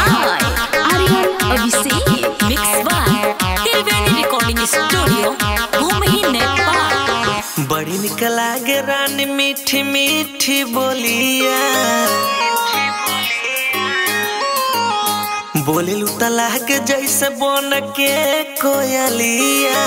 by Aryan Abhishek. Mix by Tilveni Recording Studio, Bhumi, Nepal. बड़ी निक लागे रानी मीठी मीठी बोलिया बोले लुतला के जैसे बन के कोयलिया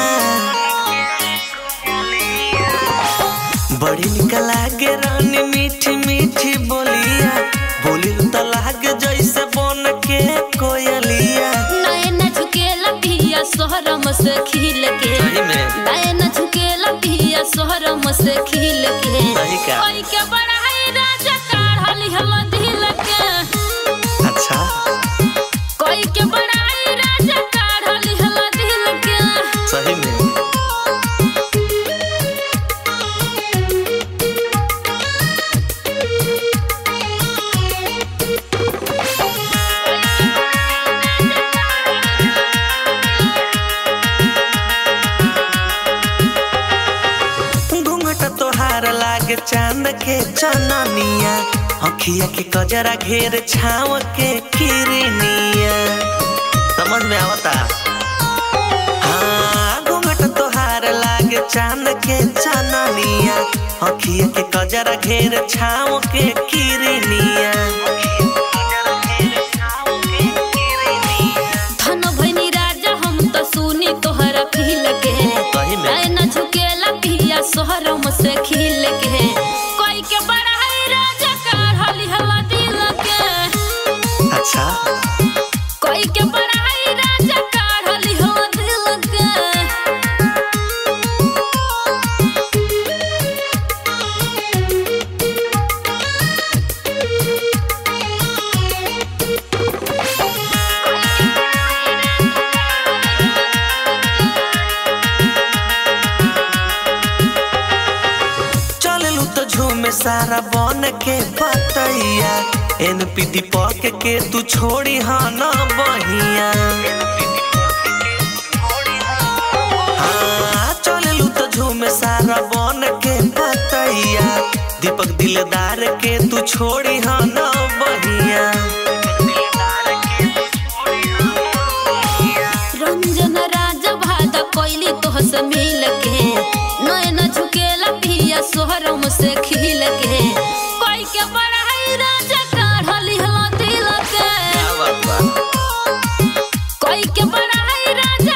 बड़ी निक लागे रानी मीठी मीठी बोलिया बोले लुतला के जैसे बन के कोयलिया नयन झुकेला पिया सोहरम से खिल के सही में नयन झुकेला पिया सोहरम से खिल के सही का? कोई के बड़ाई राजा काढ़ली हम दिल के अच्छा कोई के बड़ाई राजा काढ़ली हम दिल के सही में घूंघट तोहार लागे चांद के चननिया अखिया के कजरा घेर छाव के किरनिया समझ में आवता हाँ घूंघट तोहार लागे चांद के चननिया अखिया के कजरा घेर छाव के किरनिया धन भैनी राजा हम तो सुनी तोहरा खिल के सही में नैन झुकेला पिया सोहरम से खिल के कोई के बड़ाई राजा काढ़ली हला दिल के अच्छा कोई के बड़ाई राजा काढ़ली हला दिल के चललू तो झूमे सारा बन के पतैया एन पीटी पक के तू छोड़ी हाँ न बहिया हाँ, चललू तो झूमे सारा बन के पतैया दीपक दिलदार के तू छोड़ी हाँ न बहिया रंजन राजा भादा कोइली तोह से मिल के नैन झुकेला पिया सोहरम से खिल के कोई के बड़ाई राजा काढ़ली हला दिल के क्या बात बा? कोई के बड़ाई राजा